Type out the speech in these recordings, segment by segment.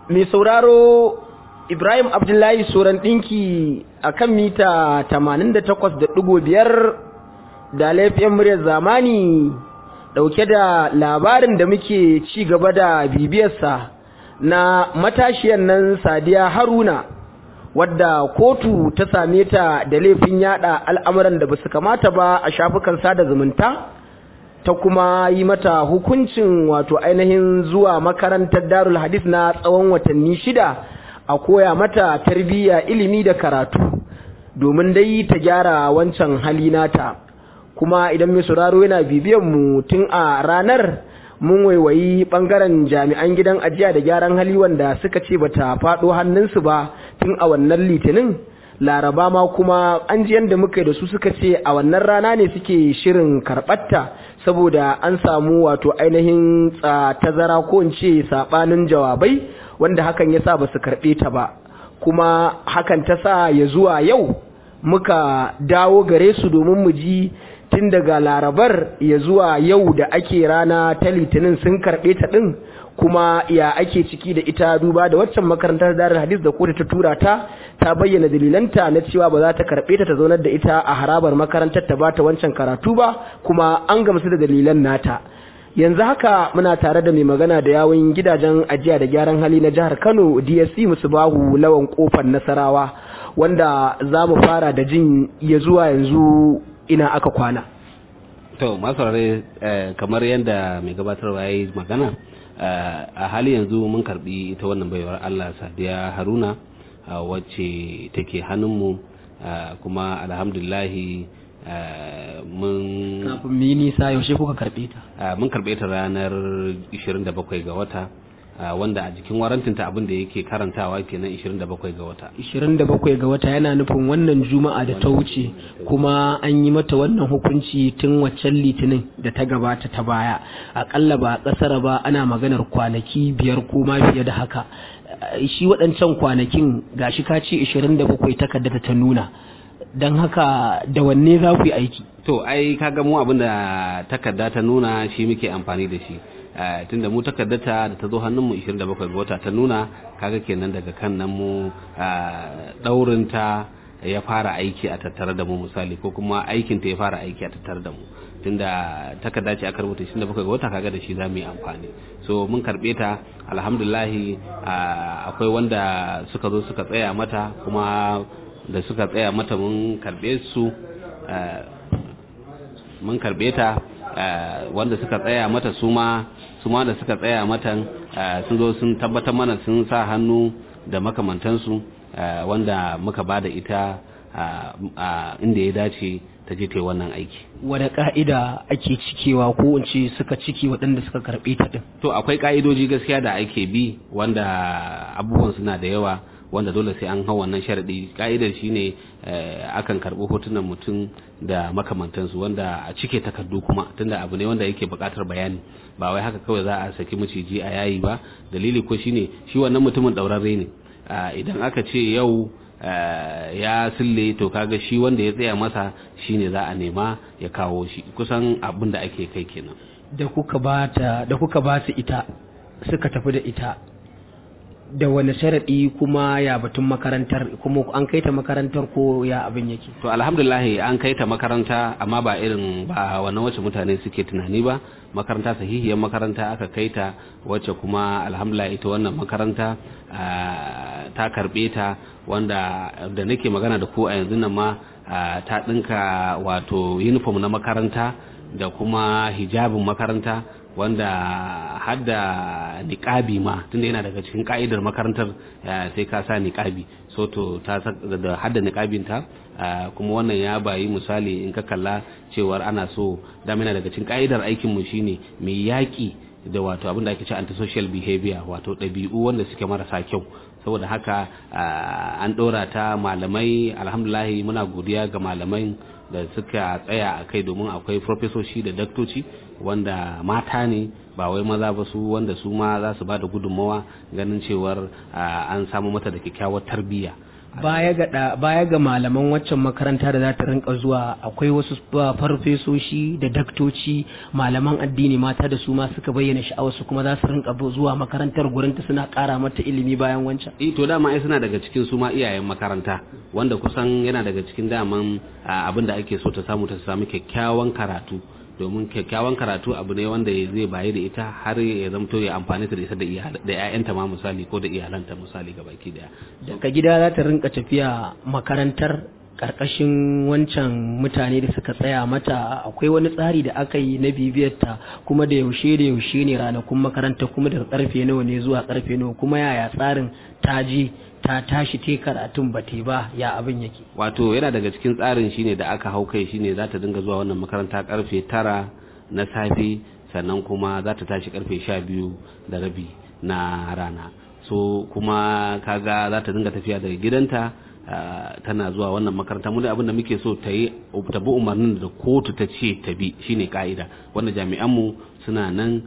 mai sauraro Ibrahim Abdullahi Soran ɗinki a kan mita 88.5 da laifin muryar zamani ɗauke da labarin da muke ci gaba da bibiyarsa na matashiyar nan Sadiya Haruna wadda kotu ta same ta da laifin yada al'amuran da ba su kamata ba a shafukan sada zumunta ta kuma yi mata hukuncin wato ainihin zuwa makarantar darul hadith na tsawon watanni shida a koya mata tarbiyya ilimi da karatu domin dai ta gyara wancan hali nata kuma idan mai sauraro yana bibiyan mu tun a ranar mun waiwayi bangaren jami'an gidan ajiya da gyaran hali wanda suka ce bata faɗo hannunsu ba tun a wannan litinin laraba ma kuma an ji yadda muka da su suka ce a wannan rana ne suke shirin karɓarta saboda an samu wato ainihin tazara ko in ce saɓanin jawabai wanda hakan ya sa ba su karɓe ta ba kuma hakan ta sa ya zuwa yau muka dawo gare su domin mu ji tun daga larabar ya zuwa yau da ake rana ta litinin sun karɓe ta ɗin kuma ya ake ciki da ita duba da waccan makarantar darar hadis da kotu ta tura ta ta bayyana dalilanta na cewa ba za ta karɓe ta ta zaunar da ita a harabar makarantar ta bata wancan karatu ba kuma an gamsu da dalilan nata yanzu haka muna tare da mai magana da yawun gidajen ajiya da gyaran hali na jihar kano dsc musubahu lawan kofar nasarawa wanda za mu fara da jin ya zuwa yanzu ina aka kwana to masu kamar yadda mai gabatarwa ya yi magana a hali yanzu mun karbi ita wannan baiwar Allah Sadiya Haruna wacce take hannunmu kuma alhamdulillahi mun kafin mu yi nisa yaushe kuka karbe ta mun karbe ta ranar 27 ga wata wanda a jikin warantinta abin da yake karantawa kenan 27 ga wata 27 ga wata yana nufin wannan juma'a da ta wuce kuma an yi mata wannan hukunci tun waccan litinin da ta gabata ta baya akalla ba kasar ba ana maganar kwanaki biyar ko ma fiye da haka shi waɗancan kwanakin gashi ka ce 27 takarda ta nuna don haka da wanne za ku yi aiki to ai kaga mu abin da takarda ta nuna shi muke amfani da shi tunda mu takardata da ta zo hannunmu 27 ga wata ta nuna kaga kenan daga kan nan mu daurinta ya fara aiki a tattare da mu misali ko kuma aikinta ya fara aiki a tattare da mu tunda takarda ce aka rubuta 27 ga wata kaga da shi za mu yi amfani so mun karbe ta alhamdulahi akwai wanda suka zo suka tsaya mata kuma da suka tsaya mata mun karbe su mun karbe ta wanda suka tsaya mata su ma su ma da suka tsaya mata sun zo sun tabbatar mana sun sa hannu da makamantansu wanda muka ba da ita inda ya dace ta je ta wannan aiki. Wane ka'ida ake cikewa ko in ce suka ciki waɗanda suka karɓe ta ɗin? To akwai ka'idoji gaskiya da ake bi wanda abubuwan suna da yawa wanda dole sai an hau wannan sharaɗi ka'idar shine akan karɓi hotunan mutum da makamantansu wanda a cike takardu kuma tunda abu ne wanda yake buƙatar bayani ba wai haka kawai za a saki maciji a yayi ba dalili ko shine shi wannan mutumin ɗaurarre ne idan aka ce yau ya sille to kaga shi wanda ya tsaya masa shine za a nema ya kawo shi kusan abin da ake kai kenan da kuka ba da kuka ba su ita suka tafi da ita da wani sharaɗi kuma ya batun makarantar kuma an kai ta makarantar ko ya abin yake to alhamdulillah an kai ta makaranta amma ba irin ba wannan wacce mutane suke tunani ba makaranta sahihiyar makaranta aka kai ta wacce kuma alhamdulillah ita wannan makaranta ta karbe ta wanda da nake magana da ku a yanzu nan ma ta ɗinka wato uniform na makaranta da kuma hijabin makaranta wanda hadda niƙabi ma tunda yana daga cikin ka'idar makarantar sai ka sa niƙabi so to ta da hadda niƙabin ta kuma wannan ya bayi misali in ka kalla cewar ana so dama yana daga cikin ka'idar aikin mu shine mai yaƙi da wato abin da ake ce antisocial behavior wato ɗabi'u wanda suke marasa kyau saboda haka an ɗora ta malamai alhamdulahi muna godiya ga malamai da suka tsaya a kai domin akwai profesoshi da daktoci wanda mata ne ba wai maza ba su wanda su ma za su ba da gudunmawa ganin cewar an samu mata da kyakkyawar tarbiyya baya ga da- baya ga malaman waccan makaranta da za ta rinka zuwa akwai wasu fa- farfesoshi da daktoci malaman addini mata da su ma suka bayyana sha'awarsu kuma za su rinka bu- zuwa makarantar gurinta suna ƙara mata ilimi bayan wancan eh to dama ai suna daga cikin su ma iyayen makaranta wanda kusan yana daga cikin daman ah, abin da ake so ta samu ta samu kyakkyawan karatu domin kyakkyawan karatu abu ne wanda ya zai bayi da ita har ya zamto ya amfani da ita da iyal- da ƴaƴanta ma misali ko da iyalanta misali gabaki daya daga gida za ta rinka tafiya makarantar karkashin wancan mutane da suka tsaya mata akwai wani tsari da aka yi na bibiyarta kuma da yaushe da yaushe ne ranakun makaranta kuma daga karfe nawa ne zuwa karfe nawa kuma yaya tsarin ta je ta tashi te karatun ba te ba ya abin yake wato yana daga cikin tsarin shine da aka hau kai shine za ta dinga zuwa wannan makaranta karfe tara na safe sannan kuma za ta tashi karfe sha biyu da rabi na rana so kuma kaga za ta dinga tafiya daga gidanta ah, tana zuwa wannan makaranta mu da abin da muke so ta yi ta bi umarnin da kotu ta ce ta bi shine ka'ida wanda jami'anmu suna nan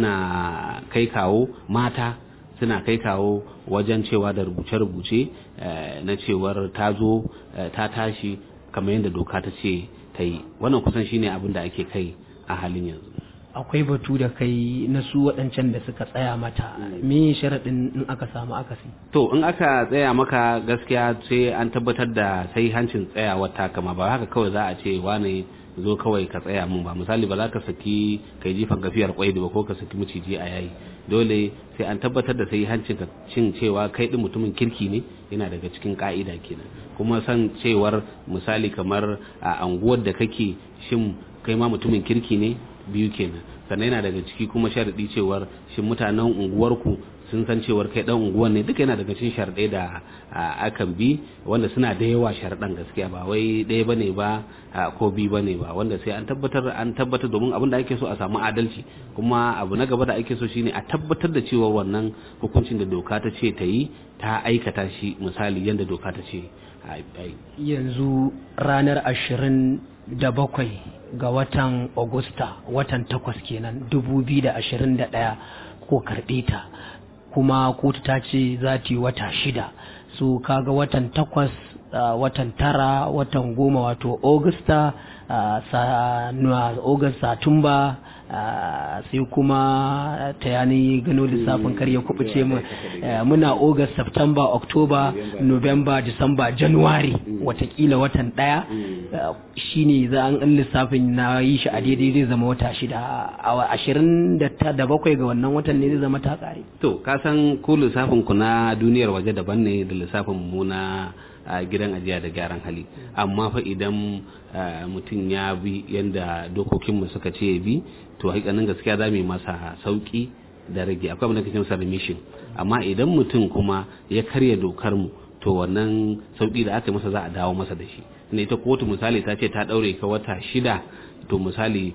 suna kai kawo mata suna kai kawo wajen cewa da rubuce-rubuce eh, na cewar ta zo eh, ta tashi kamar yadda doka ta ce ta yi wannan kusan shine abin da ake kai a halin yanzu akwai batu da kai na su waɗancan da suka tsaya mata me sharaɗin in aka samu akasi to in aka tsaya maka gaskiya sai an tabbatar da sai hancin tsayawar ta kama ba haka kawai za a ce wane zo kawai ka tsaya mun ba misali ba za ka saki kai jifan gafiyar kwai ba ko ka saki maciji a yayi dole sai an tabbatar da sai hancin ka cin cewa kai din mutumin kirki ne yana daga cikin ka'ida kenan kuma san cewar misali kamar a anguwar da kake shin kai ma mutumin kirki ne biyu kenan sannan yana daga ciki kuma sharadi cewar shin mutanen unguwarku sun san cewar kai dan unguwan ne duka yana daga cikin sharɗai da a, akan bi wanda suna da yawa sharɗan gaskiya ba wai ɗaya bane ba a, ko biyu bane ba wanda sai an tabbatar an tabbatar domin abin da ake so a samu adalci kuma abu na gaba da ake so shine a tabbatar da cewa wannan hukuncin da doka ta ce ta yi ta aikata shi misali yadda doka ta ce a yi yanzu ranar ashirin da bakwai ga watan Agusta watan takwas kenan dubu biyu da ashirin da ɗaya ko karɓe ta kuma kotu ta ce za ta yi wata shida so kaga watan takwas uh, watan tara watan goma wato Augusta uh, sa, August Satumba Uh, sai kuma ta yani gano lissafin kar ya kubuce mu uh, muna august september october november december january watakila watan daya uh, shine za an lissafin na yi shi a daidai zai zama wata shida a ashirin da bakwai ga wannan watan ne zai zama ta kare to ka san ku lissafin ku na duniyar waje daban ne da lissafin mu na a gidan ajiya da gyaran hali amma fa idan mutum ya bi yadda dokokinmu suka ce ya bi to hakikanin gaskiya za mu yi masa sauki da rage akwai abin da kake masa remission amma idan mutum kuma ya karya dokar mu to wannan sauki da aka yi masa za a dawo masa da shi ne ita kotu misali ta ce ta daure ka wata shida to misali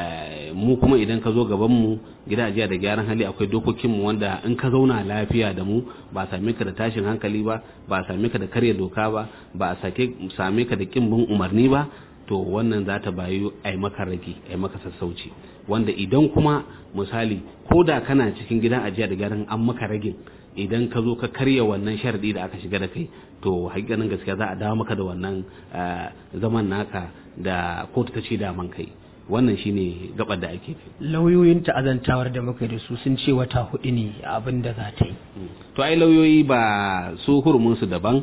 mu kuma idan ka zo gaban mu gida ajiya da gyaran hali akwai dokokin mu wanda in ka zauna lafiya da mu ba same ka da tashin hankali ba ba same ka da karya doka ba ba a sake same ka da kin bin umarni ba to wannan za ta bayu ai maka rage ai maka sassauci wanda idan kuma misali ko da kana cikin gidan ajiya da gyaran an maka ragin idan ka zo ka karya wannan sharadi da aka shiga da kai to hakikanin gaskiya za a dawo maka da wannan zaman naka da kotu ta ce daman kai wannan shine gabar da ake fi lauyoyin ta'azantawar da muka da su sun ce wata hudu ne abin da za ta yi to ai lauyoyi ba su hurumin su daban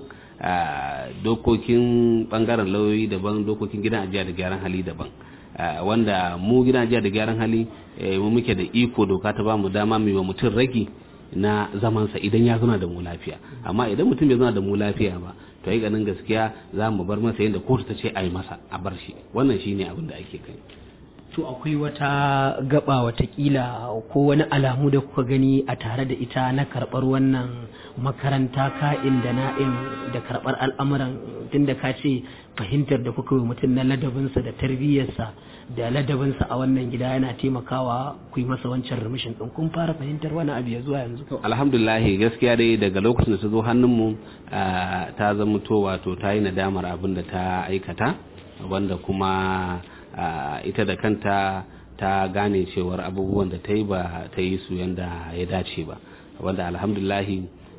dokokin bangaren lauyoyi daban dokokin gidan ajiya da gyaran hali daban wanda mu gidan ajiya da gyaran hali mu muke da iko doka ta ba mu dama mu wa mutum ragi na zamansa idan ya zuna da mu lafiya amma idan mutum bai zuna da mu lafiya ba to yi ganin gaskiya za mu bar masa yadda kotu ta ce a yi masa a bar shi wannan shine abin da ake kai to akwai wata gaba watakila ko wani alamu da kuka gani a tare da ita na karɓar wannan makaranta ka'in da na'in da karɓar al'amuran tunda ka ce fahimtar da kuka yi mutum na ladabinsa da tarbiyyarsa da ladabinsa a wannan gida yana taimakawa ku yi masa wancan remission ɗin kun fara fahimtar wani abu ya zuwa yanzu alhamdulillah gaskiya dai daga lokacin da ta zo hannunmu ta zama to wato ta yi nadamar abin da ta aikata wanda kuma ita da kanta ta gane cewar abubuwan da ta yi ba ta yi su yadda ya dace ba wanda alhamdulahi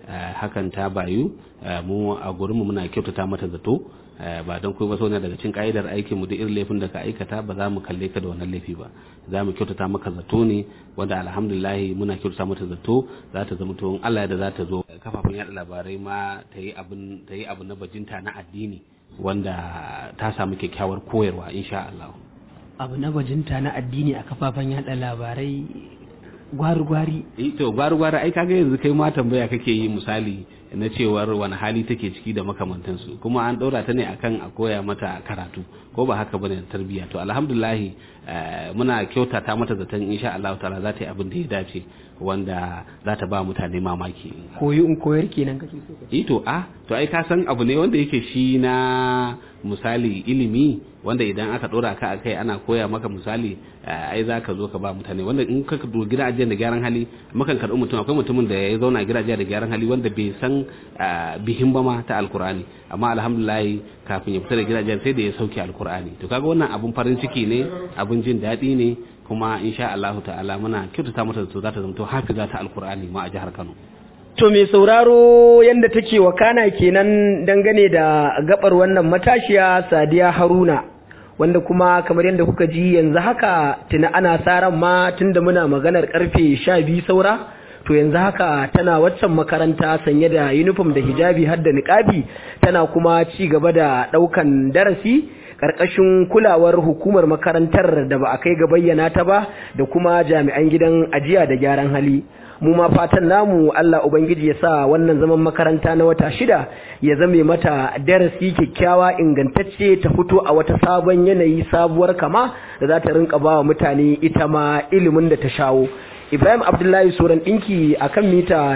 hakan ta bayu mu a gurinmu muna kyautata mata zato ba don kuma so ne daga cin ka'idar aikin mu da irin laifin da ka aikata ba za mu kalle ka da wannan laifi ba za mu kyautata maka zato ne wanda alhamdulillah muna kyautata mata zato za ta zama to Allah da za ta zo kafafen yada labarai ma ta yi abin ta yi abu na bajinta na addini wanda ta samu kyakkyawar koyarwa insha Allah abu na bajinta na addini a kafafen yada labarai gwari-gwari to gwari-gwari ai kaga yanzu kai ma tambaya kake yi misali na cewar wani hali take ciki da makamantansu kuma an ɗora ta ne akan a koya mata karatu ko ba haka bane tarbiyya to alhamdulillah muna kyautata mata zaton insha Allah ta'ala za ta yi abin da ya dace wanda za ta ba mutane mamaki koyi in koyar kenan kake so eh to a to ai ka san abu ne wanda yake shi na misali ilimi wanda idan aka dora ka akai ana koya maka misali ai za ka zo ka ba mutane wanda in ka do gidajen da gyaran hali mukan karɓi mutum akwai mutumin da ya zauna gidajen da gyaran hali wanda bai san bihin ba ma ta alkur'ani amma alhamdulillah kafin ya fita da gidajen sai da ya sauke alkur'ani to kaga wannan abun farin ciki ne abun jin daɗi ne kuma insha Allah ta'ala muna kyautata mata da za ta zama hafiza ta alkur'ani ma a jihar Kano To mai sauraro yadda take wakana kenan dangane da gabar wannan matashiya Sadiya Haruna wanda kuma kamar yadda kuka ji yanzu haka tuna ana saran ma tunda muna maganar karfe sha biyu saura to yanzu haka tana waccan makaranta sanye da uniform da hijabi har da niqabi tana kuma ci gaba da daukan darasi karkashin kulawar hukumar makarantar da ba a kai ga bayyana ta ba da kuma jami'an gidan ajiya da gyaran hali mu ma fatan namu Allah ubangiji ya sa wannan zaman makaranta na wata shida ya zame mata darasi kyakkyawa ingantacce ta fito a wata sabon yanayi sabuwar kama da za ta rinka ba wa mutane ita ma ilimin da ta shawo Ibrahim Abdullahi Suran ɗinki a kan mita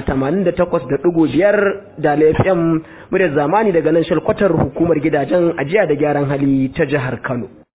88.5 da FM muryar zamani daga nan shalkwatar hukumar gidajen ajiya da gyaran hali ta jihar Kano.